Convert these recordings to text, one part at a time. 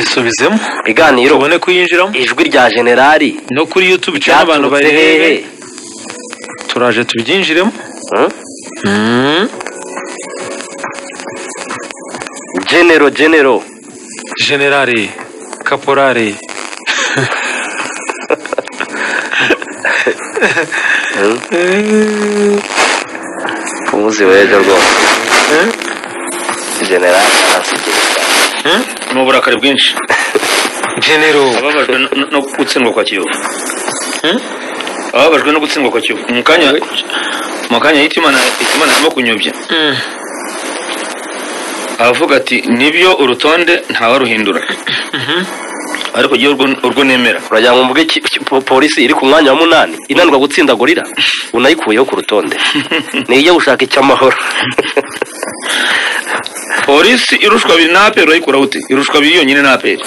isubizemo ibiganiro tubone kuyinjiramo ijwi rya generali no kuri yutube icyo abantu ryaturutse barebehe hehe turaje tubyinjiremo Hmm? genero genero generale kaporale umuzi w'ejo rwose generali arasigeza ni uburakari bwinshi genero ababajwe no- no- no gutsindwa kwa kiyovu ababajwe no gutsindwa kwa kiyovu mu kanya mu kanya yita imana yita imana arimo kunyobya aravuga ati nibyo urutonde ntawaruhindura ariko jyewe urwo- urwo nemera uragira ngo mvuge iki- iki- po- polisi iri ku mwanya wa munani inanirwa gutsinda gorira unayikuyeho ku rutonde nijya gushaka icy'amahoro polisi irushwa abiri n'aperi urayikura ute irushwa abiri yonyine n'aperi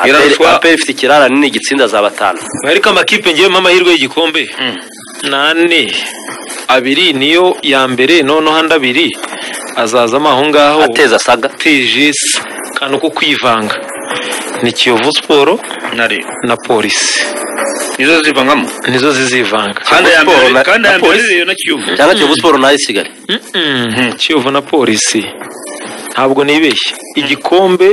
Iraruswa. aperi ifite ikirara nini gitsinda za batanu ariko amakipe ngiyemo amahirwe y'igikombe n'ane abiri niyo ya mbere noneho andi abiri azazamo aho ngaho ateza saga atejesi kantu ko kwivanga ni kiyovu siporo nari na polisi nizo zivangamo nizo zizivanga kandi aya Siporo na- mbere kandi aya na mbere polisi. rero na kiyovu cyangwa kiyovu siporo nayo isigare Mm-mm. kiyovu na polisi ntabwo nibeshye igikombe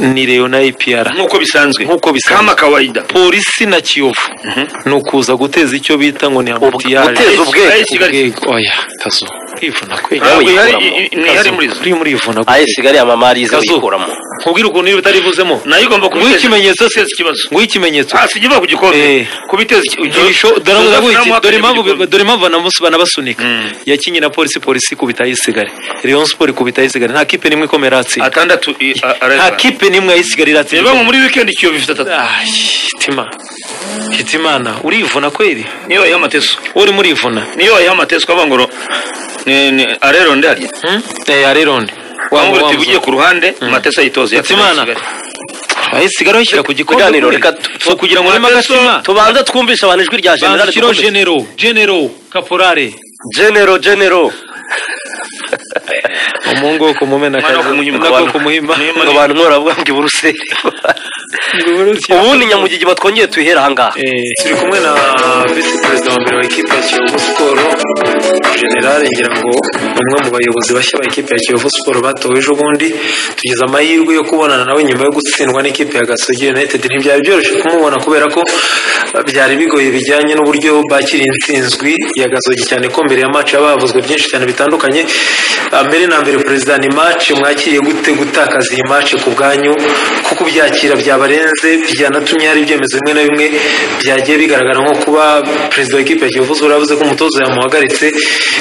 ni reyo na ipiyara nk'uko bisanzwe Nk'uko bisanzwe. kama kawaida polisi na kiyovu ni ukuza guteza icyo bita ngo ni amutiyaje guteza ubwenge. Ay, Kigali. ubwego oya kazo kwivuna kwe ntabwo Yawe ihari yikuramo. i- ntihari muri zo uri muri ivuna ayo isigare amamarize Kazu. uyikuramo nkubwire ukuntu iyo utarivuzemo nayo igomba nguhe kubiteza ikimenyetso se guteza ikibazo nguhe ikimenyetso hasi ikiva ku Eh. gikombe kubiteza iki- Ibisho- dore Joseph ndavuga iki, namuhakanye dore ku impamvu gikombe. dore impamvu banamusi banabasunika Mm. yakinye na polisi polisi ikubita ayisigare Rayon Sport ikubita ayisigare nta kipe nimwe ikomeye iratsinda atandatu i- a- nta areba kipe nimwe ayisigare iratsinda reba ngo muri wikendi kiyovu ifite atatu Ay, hitima hitimana urivuna kweri niyo wayiha amateso wowe urimo urivuna niyo wayiha amateso ukavuga ngo ro- ni ni arero ndahari Hmm? Eh, arerone wambura uti ugiye ku ruhande amateso ayitoze hitimana ayisigare uyishyira ku gikombe Ibiganiro kweri. reka tu- so kugira ngo urimo Amateso- agatima tubanze twumvishe abantu ijwi rya generali bandikiro dukomeze. genero genero kaporare genero genero umuhungu wo ku mumena Umwana wo akazi, kumuhima. nako wo kumuhima ngo abantu mworavuga ngo iburuseli ubundi nyamugigi batwongeye tuyihera ahangaha turi kumwe na visi perezida wa mbere wa ekipa ya kiyovu siporo generale ngira ngo ni umwe mu bayobozi bashya ba ekipa ya kiyovu siporo batowe ejo bundi tugize amahirwe yo kubonana nawe nyuma yo gutsindwa n'ikipe ya gasogi united ntibyari byoroshye kumubona kubera ko eh, byari bigoye bijyanye n'uburyo bakiriye intsinzwi ya gasogi cyane ko mbere ya maci haba havuzwe byinshi cyane bitandukanye Ah, mbere na mbere perezida ni maci mwakiriye gute gutakaza iyi maci ku bwanyu kuko ubyakira byabarenze byanatumye hari ibyemezo bimwe na bimwe byagiye bigaragara nko kuba perezida wa ekipe ya kiyovu siporo yavuze ko umutoza yamuhagaritse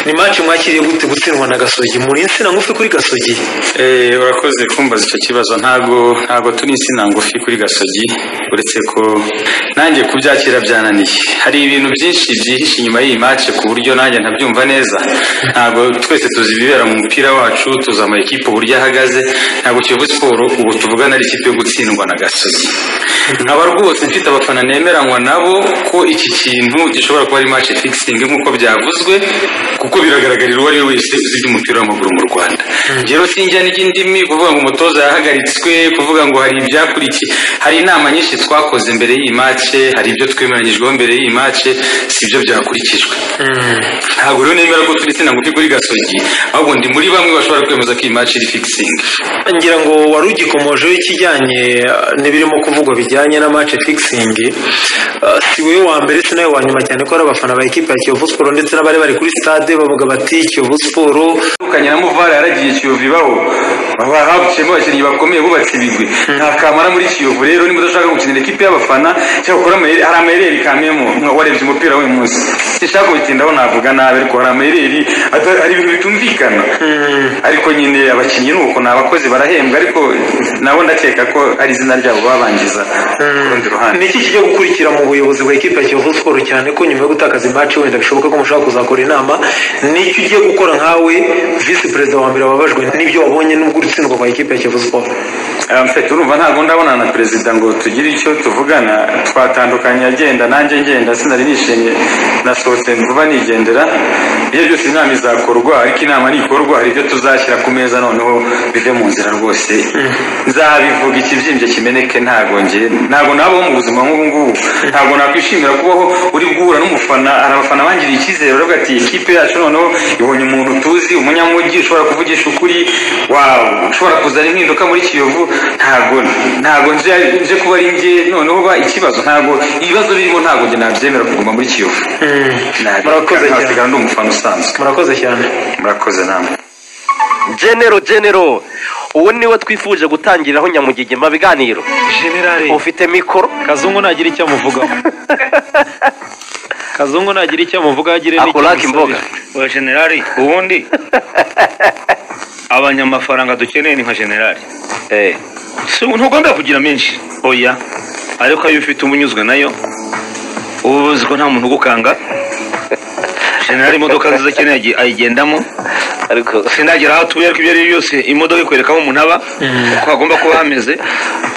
ni maci mwakiriye gute gutsindwa na gasogi muri insina ngufi kuri gasogi Eh, urakoze kumbaza icyo kibazo ntabwo ntabwo turi insina ngufi kuri gasogi uretse ko nanjye kubyakira byananiye hari ibintu byinshi byihishe inyuma y'iyi match ku buryo nanjye ntabyumva neza ntabwo twese tuzi ibibera mu mupira wacu tuzi ama ekipe uburyo ahagaze ntabwo kiyovu siporo ubu tuvugana ari ikipe yo gutsindwa na gasogi nkaba rwose mfite abafana nemeranywa nabo ko iki kintu gishobora kuba ari match fixing nk'uko byavuzwe kuko biragaragarira uwo ari we wese uzi iby'umupira w'amaguru mu rwanda rero sinjya n'indimi kuvuga ngo umutoza yahagaritswe kuvuga ngo hari ibyakurikiye hari inama nyinshi twakoze mbere y'iyi mace hari ibyo twemeranyijweho mbere y'iyi mace si byo byakurikijwe ntabwo rero nemera ko turi insina ngufi kuri gasogi ahubwo ndi muri bamwe bashobora kwemeza ko iyi mace iri fixing ngira ngo wari ugikomojeho ikijyanye eh, n'ibirimo kuvugwa bijyanye na match fixing Eh, si wowe wa mbere si nawe wa nyuma cyane ko ari abafana ba ekipa ya kiyovu siporo ndetse n'abari bari kuri stade bavuga bati kiyovu siporo tandukanye na muvara yaragiye kiyovu ibaho baba habukiyemo abakinnyi bakomeye bubatse ibigwi nta kamara muri kiyovu rero niba udashaka gukinira ikipe y'abafana cyangwa ukora amayeri hari amayeri kamyemo warebye umupira w'uyu munsi sinshaka kubitindaho navuga nabi ariko hari amayeri ata- hari ibintu bitumvikana ariko nyine abakinnyi ni uko ni abakozi barahembwa ariko nabo ndakeka ko ari izina ryabo babangiza ku rundi ruhande ni iki kijya gukurikira mu buyobozi bwa ekipa ya kiyovu siporo cyane ko nyuma yo gutakaza imaci wenda bishoboka ko mushobora kuzakora inama ni iki ugiye gukora nkawe visi perezida wa mbere wababajwe n'ibyo wabonye n'ubwo urutsindwa kwa ekipa ya kiyovu siporo mfite urumva ntabwo ndabona na perezida ngo tugire icyo tuvugana twatandukanye agenda nanjye ngenda sinari nishimye nasohotse vuba nigendera ibyo byose inama izakorwa ariko inama nikorwa hari ibyo tuzashyira ku meza noneho bive mu nzira rwose nzabivuga ikibyimbye kimeneke ntabwo ngiye ntabwo nabaho mu buzima nk'ubu ngubu ntabwo nakwishimira kubaho uri guhura n'umufana hari abafana bangiriye icyizere baravuga ati ikipe yacu noneho ibonye umuntu tuzi umunyamugi ushobora kuvugisha ukuri wawe ushobora kuzana impinduka muri kiyovu ntabwo ntabwo nje nje kuba ari nge noneho ba ikibazo ntabwo ibibazo birimo ntabwo nge nabyemera kuguma muri kiyovu Murakoze cyane. ntabwo ndi umufana usanzwe murakoze cyane murakoze namwe genero genero uwo niwe twifuje gutangiriraho nyamugigima biganiro generale ufite mikoro kazungu nagira icyo amuvugaho kazungu nagira icyo amuvugaho agire n'icyo Akuraka amusabira. wa generali ubundi abanyamafaranga dukeneye ni nka generali Eh, Si- ntabwo ndavugira menshi oya ariko iyo ufite umunyuzwe nayo uba uzi ko nta muntu ugukanga generali imodoka nziza cyane yagi- ayigendamo ariko sindagera aho atuye ariko ibyo ari byo byose imodoka ikwereka aho umuntu aba uko hagomba kuba hameze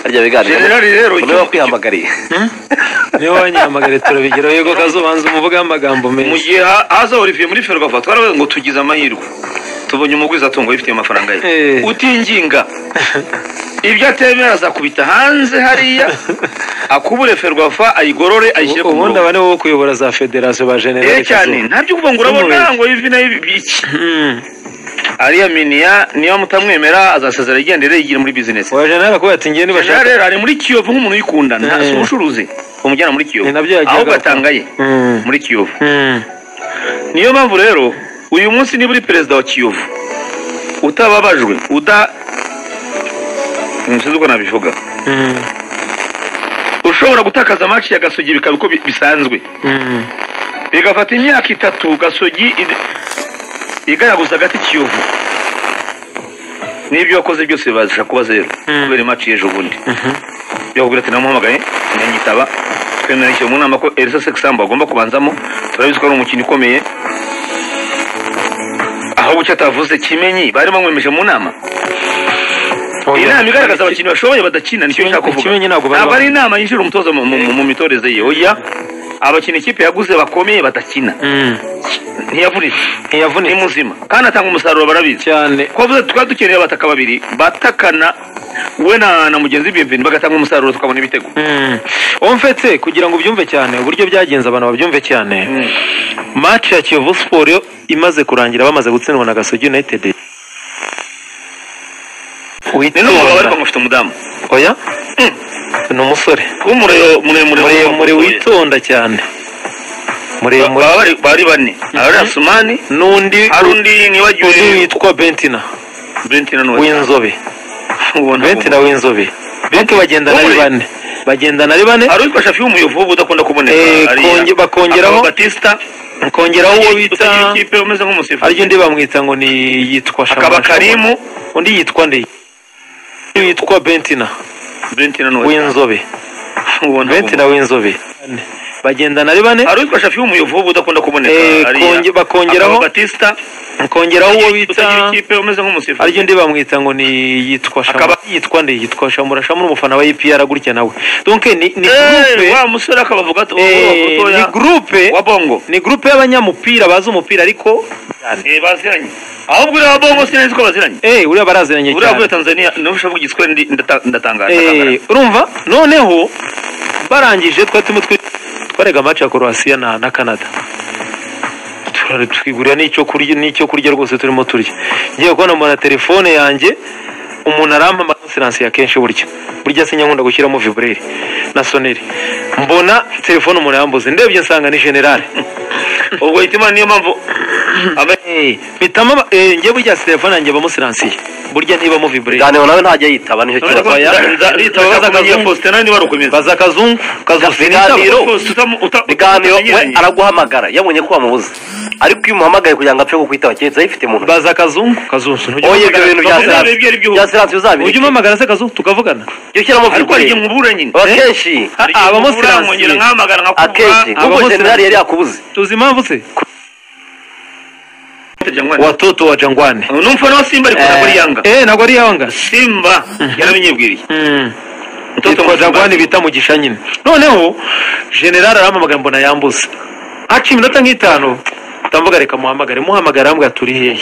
harya biganiro Generali rero, niwe icyo- wakwihamagariye niyo wanyihamagare turabigeraho yego kazubanza umuvugaho amagambo mu menshi gihe ha- haza olivier muri ferwafa twaravuze ngo tugize amahirwe tubonye umugwiza atungo yifitiye amafaranga ye Eh. utinginga ibyo atemera azakubita hanze hariya akubure ferwafa ayigorore ayishyire ku ubundi murongo aba niwe wo kuyobora za federasiyo ba Eh, generale cyane Kazungu. ntabyo kuvuga ngo urabona Tumubeshye. ngo ivi na ivi iki Mm. ariya miniya niba mutamwemera azasezera yigendere yigire muri bizinesi wa generale akubwira ati ngewe nibashaka rero ari muri kiyovu nk'umuntu uyikunda nta Eh. si umucuruzi umujyana muri kiyovu Ni nabyo yagiye ahubwo agaruka. atanga ye Mm. muri kiyovu Mm. niyo mpamvu rero uyu munsi niba uri perezida wa kiyovu utababajwe uda nsinzi uko nabivuga Mm. ushobora gutakaza match ya gasogi bikaba uko bi- bisanzwe Mm. bigafata imyaka itatu gasogi id- igaraguza agati kiyovu n'ibyo wakoze byose bibasha kuba zeru kubera imaci y'ejo bundi yakubwira ati namuhamagaye ntanyitaba twemera icyo mu nama ko elisa sekisambu agomba kubanzamo turabizi ko ari umukino ukomeye aho bucya atavuze kimenyi bari bamwemeje mu nama iyi nama igaragaza abakinnyi bashoboye badakina nicyo nshaka kuvuga Kimenyi ntabwo bari ntabwo ari inama yinjira umutoza mu- mu mu mitoreze ye oya abakinnyi ikipe yaguze bakomeye badakina Mm. ntiyavunitse ni ntiyavunitse muzima kandi atanga umusaruro barabizi cyane twavuze tukaba dukeneye abataka babiri batakana we na na mugenzi bimvini bagatanga umusaruro tukabona ibitego Mm. omfetse kugira ngo ubyumve cyane uburyo byagenze abantu babyumve cyane match ya kiyovu siporo imaze kurangira bamaze gutsindwa na gasogi united ni n'umugabo ariko mufite umudamu oya ni umusore w'umuriro muremure muremure w'umugabo. witonda cyane muremure Baba bari- bari bane hari asumani n'undi hari undi undi nibagiwe witwa bentina bentina n'uwo w'inzobe ubona bentina w'inzobe benke bagenda na Wowe. bane bagenda na bane hari uwitwa shafi w'umuyovu uba udakunda kuboneka Eh, ariya. konge- bakongeraho- Akaba batista kongeraho uwo bita utagira ikipe umeze nk'umusifuzi aryo undi bamwita ngo ni yitwa akaba Shamasha. karimu undi yitwa nde yitwa bentina bentina n'uwo w'inzobe ubona bentina w'inzobe bagenda na bane hari uwitwa shafi w'umuyovu uba udakunda kuboneka Eh, ariya. konge- bakongeraho- Akaba batista kongeraho uwo utagira bita ikipe umeze nk'umusifuzi aryo undi bamwita ngo ni yitwa shamura Akaba- yitwa nde yitwa shamura shamura umufana wa EPR gutya nawe donc ni ni Eh, groupe wa musore akabavuga ati eh, "Oh, ni butoya, groupe wa bongo ni groupe y'abanyamupira bazi umupira ariko Eh, baziranye ahubwo uriya wa bongo sinzi ko baziranye eh uriya baraziranye uriya cyane avuye tanzania niba ushaka igiswahili ndi- ndata- ndatangaje Eh, urumva noneho barangije twari turimo twi- twarega match ya Croatia na na Canada Turare- twigurira n'icyo kurya n'icyo kurya rwose turimo turya ngiye kubona mu na telefone yange umuntu arampamagara siransiye akenshi burya burya sinya nkunda gushyiramo vibureri na soneri mbona telefone umuntu yambuze ndebye nsanga ni generale ubwo hitima niyo mpamvu aba- Eh, mpitamo aba- eh, ngewe burya telefone yanjye bamusiransiye burya ntibamo vibureri ibiganiro nawe ntajya yitaba nicyo Nza- kibazo nza- nitaba baza akazi ya Faustin, nawe niba ari ukomeza. baza kazungu kazungu Biganiro. Faustin utam- uta- biganiro we utamenyeranye. araguhamagara yabonye ko wamubuze ariko iyo umuhamagaye kugira ngo apfe kukwitaba keretse ayifite mu ntoki baza akazungu kazunzu Oya, ibyo bintu bya siyansi. Bya siyansi uzabireke. ujye umuhamagara se kazungu tukavugana iyo ushyiramo ariko hari igihe firigo nkubura nyine akenshi Ah, hari igihe abamo nkubura, siyansi. nkongera nkahamagara akenshi nkakumva kuko abamo generali yari yakubuze tuzi impamvu se Wateja ngwane. watoto wa jangwane Ubu numva nawe simba ariko ntabwo ari yanga eh ntabwo ari yawanga simba yarabinyibwiriye Mtoto yitwa msimbazi. jagwani bita mugisha nyine noneho generali arampamagara mbona yambuze haciye iminota nk'itanu ndamvuga reka muhamagare muhamagara arambwira ati uri hehe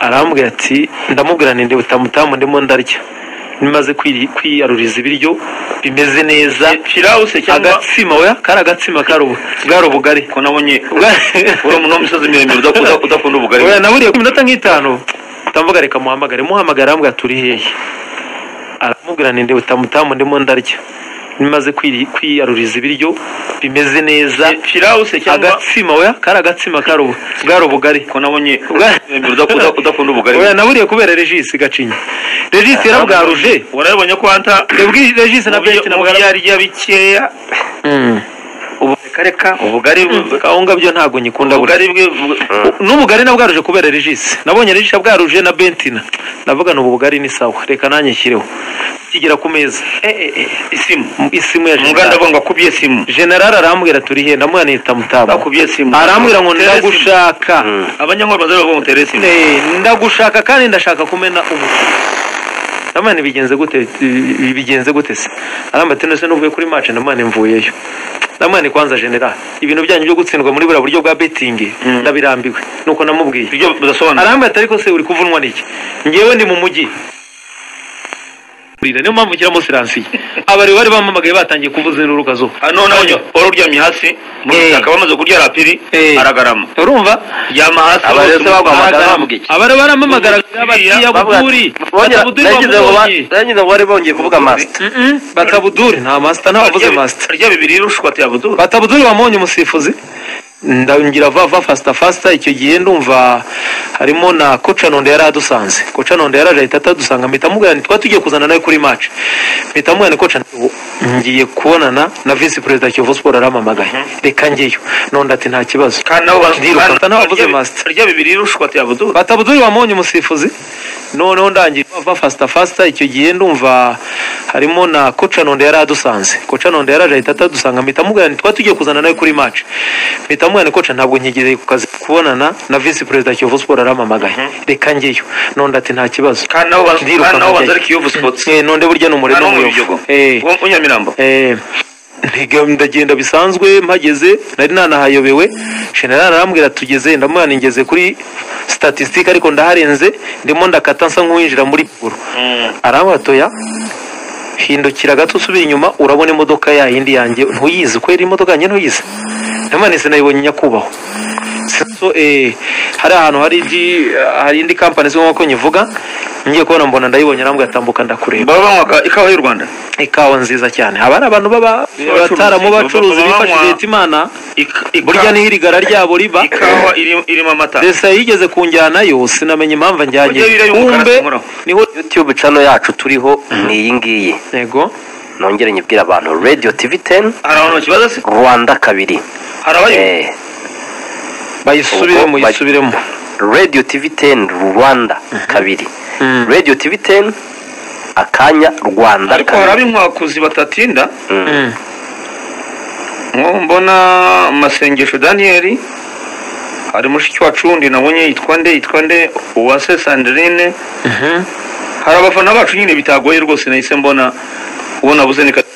arambwira ati ndamubwira ninde butamutamu ndimo ndarya nimaze kwiri- kwiyaruriza ibiryo bimeze neza firawuse cyangwa agatsima oya kari agatsima kari ubu- bwari ubugari ko nabonye Bwa- uri umuntu w'imisozi miremire udakunda- udakunda ubugari Oya, naburiye ku minota nk'itanu ndamvuga reka muhamagare muhamagara arambwira ati uri hehe aramubwira ninde butamutamu ndimo ndarya nimaze kwiri- kwiyaruriza ibiryo bimeze neza firawuse cyangwa agatsima oya kari agatsima kari ubu- bwari ubugari ko nabonye Bwa- miremire udakunda udakunda ubugari oya naburiye kubera regisi gacinya regisi yarabwaruje warabonye ko hanta ndabwira regisi na beti mu nabwaruje byarya bikeya ubu reka reka ubugari bu- kawunga byo ntabwo nyikunda burya ubugari bwe bu- n'ubugari nabwaruje kubera regisi nabonye regisi abwaruje na bentina ndavuga ni ubu bugari ni sawa reka nanjye nshyireho kigera ku meza eh, eh, isimu Mu- isimu ya umuganda generali avuga ngo akubye isimu generali arambwira turi he ndamuha nita mutamu akubye isimu arambwira ngo Tere isimu. ndagushaka abanyankore bazabe bavuga ngo tere isimu Eh, ndagushaka kandi ndashaka kumena umutima ndamuha nti bigenze gute eh, bigenze gute se arambwira ati nose nuvuye kuri mace ndamuha nti mvuyeyo ndamuha nti kwanza generali ibintu byanyu byo gutsindwa muri buriya buryo bwa betingi ndabirambiwe nuko namubwiye ibyo bidasobanura arambwira ati ariko se uri kuvunwa n'iki ngewe ndi mu mujyi niyo mpamvu nshyiramo siransiye abari bari bampamagaye batangiye kuvuza induru kazuba hano nawe wari uryamye hasi muri Eh. butaka bamaze kurya rapiri Eh. aragarama urumva yama hasi Aba bose rero se baguhamagara aragarama. bavuga iki? abari baramamagara batiya buduri batabuduri bamubonye nagize ngo bari bongeye kuvuga masita Mm-mm, batabuduri nta masita nta wavuze Harya- masita harya bibiri rushwa ati abuduru batabuduri bamubonye umusifuzi ndabingira va va fasita fasita icyo gihe ndumva harimo na koca nonde yari adusanze koca nonde yaraje ahita atadusanga mpita mubwira nti twari tugiye kuzana nawe kuri mace mpita mubwira ni koca nti, "Ubu ngiye kubonana na visi perezida kiyovu siporo arampamagaye reka ngeyo nonde ati nta kibazo kandi nabo ba- Ndiruka, kandi- nabo bavuze harya- master. harya bibiri rushwa ati abuduru batabuduri bamubonye umusifuzi noneho ndangiye bava fasita fasita icyo gihe ndumva harimo na koca nonde yari adusanze koca nonde yaraje ahita atadusanga mpita mubwira nti twari tugiye kuzana nawe kuri mace mpita mubwira ni koca ntabwo nkigereye ku kazi kubonana na visi perezida kiyovu siporo arampamagaye reka ngeyo nonde ati nta kibazo kandi nabo ba- Ndiruka, kandi nabo nkajyayo. banza ari kiyovu sipoti Eh, nonde burya ni umurimo hano mu w'umuyovu bijogo Eh. Wo- wo nyamirambo Eh, ntiga- ndagenda bisanzwe mpageze nari nanahayobewe generali arambwira tugeze ndamuha ningeze kuri statisitike ariko ndaharenze ndimo ndakata nsa nk'uwinjira muri buguru arambwira toya hindukira gato usubira inyuma urabona imodoka ya yindi yanjye ntuyizi kwera imodoka yanjye ntuyizi ndamanitse nayibonye nyakubahwa so, eh, hari ahantu hari indi hari indi kampani zirimo ko nyivuga ngiye kubona mbona ndayibonye arambwira tambuka ndakureba baba banywa ikawa y'u rwanda ikawa nziza cyane aba ari abantu baba bataramu bacuruzi bifashishije leta imana Ika- ika- burya niho irigara ryabo riba ikawa irimo irimo amata desa yigeze kunjyanayo sinamenya impamvu anjyanye Burya biriya y'umukara kumbe sinkoraho. niho youtube cano yacu turiho ni iyi ngiyi yego nongere nyibwira abantu radio tv teni hari abantu bakibaza se rwanda kabiri hari abayinywa Eh, bayisubiremo Ubwo bari- yisubiremo radio tv teni rwanda kabiri Mm. radio tv teni akanya rwanda ariko hari kabiri ab'inkwakuzi batatinda Mm. Mm. nko mbona amasengesho daniyeli hari mushiki wacu wundi nabonye yitwa nde yitwa nde uwase sandrine Mhm. hari abafana bacu nyine bitagoye rwose nahise mbona uwo nabuze ni Kat-